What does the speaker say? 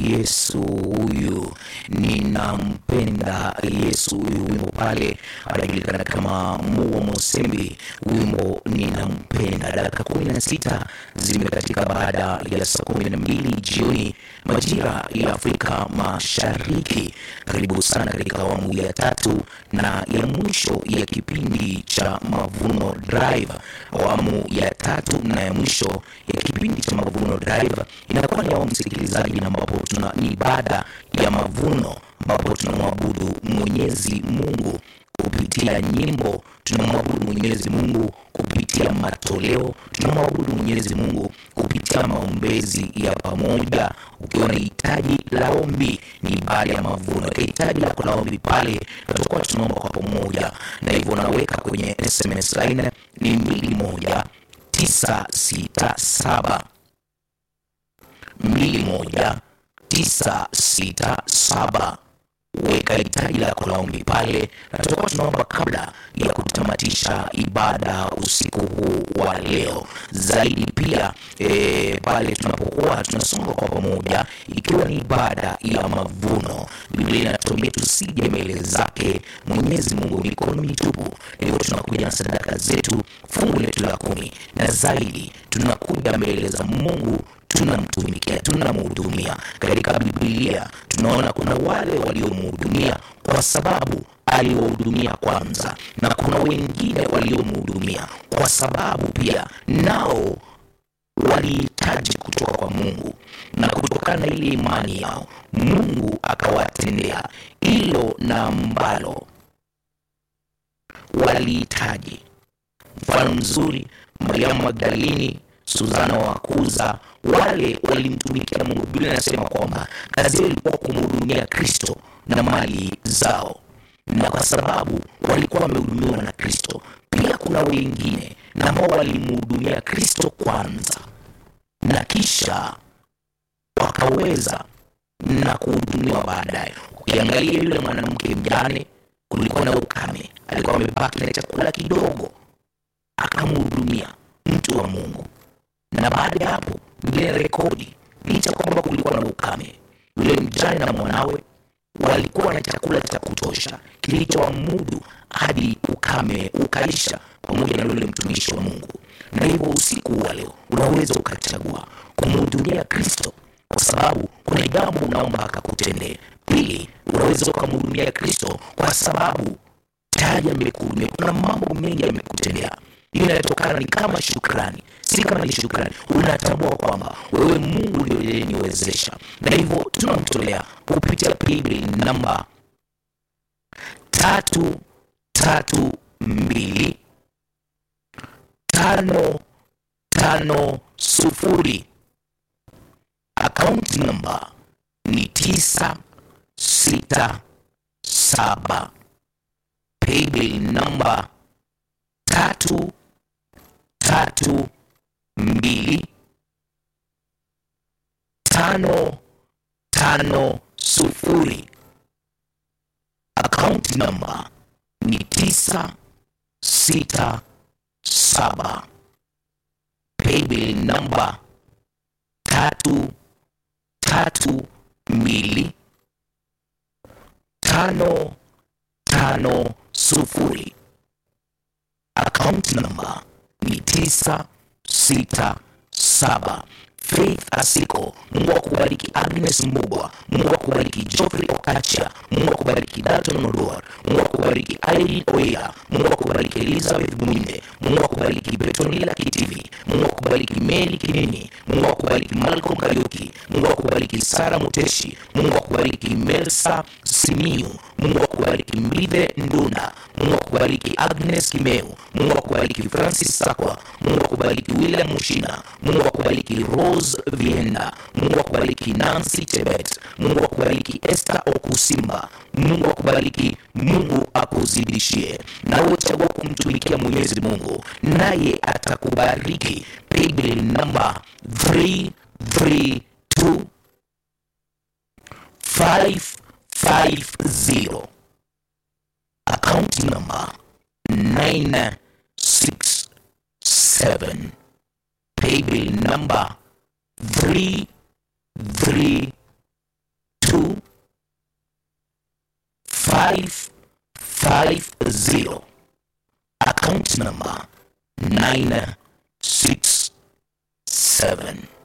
Yesu huyu ninampenda, Yesu huyu. Wimbo pale anajulikana kama Muwa Mosembi, wimbo ninampenda. Dakika kumi na sita zimekatika baada ya saa kumi na mbili jioni majira ya Afrika Mashariki. Karibu sana katika awamu ya tatu na ya mwisho ya kipindi cha Mavuno Drive. Awamu ya tatu na ya mwisho ya kipindi cha Mavuno Drive inakuwa ni awamu msikilizaji, na ambapo tuna ni ibada ya mavuno, ambapo tunamwabudu Mwenyezi Mungu kupitia nyimbo, tunamwabudu Mwenyezi Mungu kupitia matoleo, tunamwabudu Mwenyezi Mungu kupitia maombezi ya pamoja. Ukiwa na hitaji la ombi, ni ibada ya mavuno. Hitaji lako la ombi pale, tutakuwa tunaomba kwa pamoja, na hivyo unaweka kwenye SMS line ni mbili moja tisa sita saba mbili moja tisa sita saba weka hitaji lako la ombi pale, na tutakuwa tunaomba kabla ya kutamatisha ibada usiku huu wa leo. Zaidi pia e, pale tunapokuwa tunasonga kwa pamoja, ikiwa ni ibada ya mavuno, Biblia inatuambia tusije mbele zake Mwenyezi Mungu mikono mitupu. Hivyo tunakuja na sadaka zetu, fungu letu la kumi, na zaidi tunakuja mbele za Mungu tunamtumikia tunamhudumia. Katika Biblia tunaona kuna wale waliomhudumia kwa sababu aliwahudumia kwanza, na kuna wengine waliomhudumia kwa sababu pia nao walihitaji kutoka kwa Mungu, na kutokana na ile imani yao Mungu akawatendea hilo na ambalo walihitaji. Mfano mzuri, Mariamu Magdalini Suzana wa Kuza, wale walimtumikia Mungu. Biblia inasema kwamba kazi yao ilikuwa kumhudumia Kristo na mali zao, na kwa sababu walikuwa wamehudumiwa na Kristo, pia kuna wengine na ambao walimhudumia Kristo kwanza na kisha wakaweza na kuhudumiwa baadaye. Ukiangalia yule mwanamke mjane, kulikuwa na ukame, alikuwa amebaki na chakula kidogo, akamhudumia mtu wa Mungu na baada ya hapo ile rekodi, licha kwamba kulikuwa na ukame, yule mjane na mwanawe walikuwa na chakula cha kutosha kilichowamudu hadi ukame ukaisha, pamoja na yule mtumishi wa Mungu. Na hivyo usiku wa leo unaweza ukachagua kumhudumia Kristo kwa sababu kuna jambo unaomba akakutendee. Pili, unaweza ukamhudumia Kristo kwa sababu tayari amekuhudumia. Kuna mambo mengi amekutendea hiyo inatokana ni kama shukrani, si kama ni shukrani. Unatambua kwamba wewe Mungu ndio aliyeniwezesha, na hivyo tunamtolea kupitia paybill namba tatu tatu mbili tano tano sufuri. Akaunti namba ni tisa sita saba. Paybill namba tatu tatu mbili tano tano sufuri. Akaunti namba ni tisa sita saba. Paybill namba tatu tatu mbili tano tano sufuri. Akaunti namba ni tisa sita saba. Faith Asiko, Mungu akubariki. Agnes Mbugwa, Mungu akubariki. Geoffrey Okacha, Mungu akubariki. Dalton Modor, Mungu akubariki. Irene Oya, Mungu akubariki. Elizabeth Mwinde, Mungu akubariki. Betonila Kitivi, Mungu akubariki. Mary Kinini, Mungu akubariki. Malcolm Kariuki, Mungu akubariki. Sara Muteshi, Mungu akubariki. Melsa Simiu, Mungu akubariki. Mbithe Ndunda, Mungu akubariki. Agnes Kimeu, Mungu akubariki. Francis Sakwa, Mungu akubariki. William Mushina, Mungu akubariki. Rose Vienda, Mungu akubariki. Nancy Chebet, Mungu akubariki. Esther Okusimba, Mungu akubariki. Mungu akuzidishie. Nawe chagua kumtumikia Mwenyezi Mungu, naye atakubariki. Paybill namba 332 550 akaunti namba 967 paybill namba 332 550 account number 967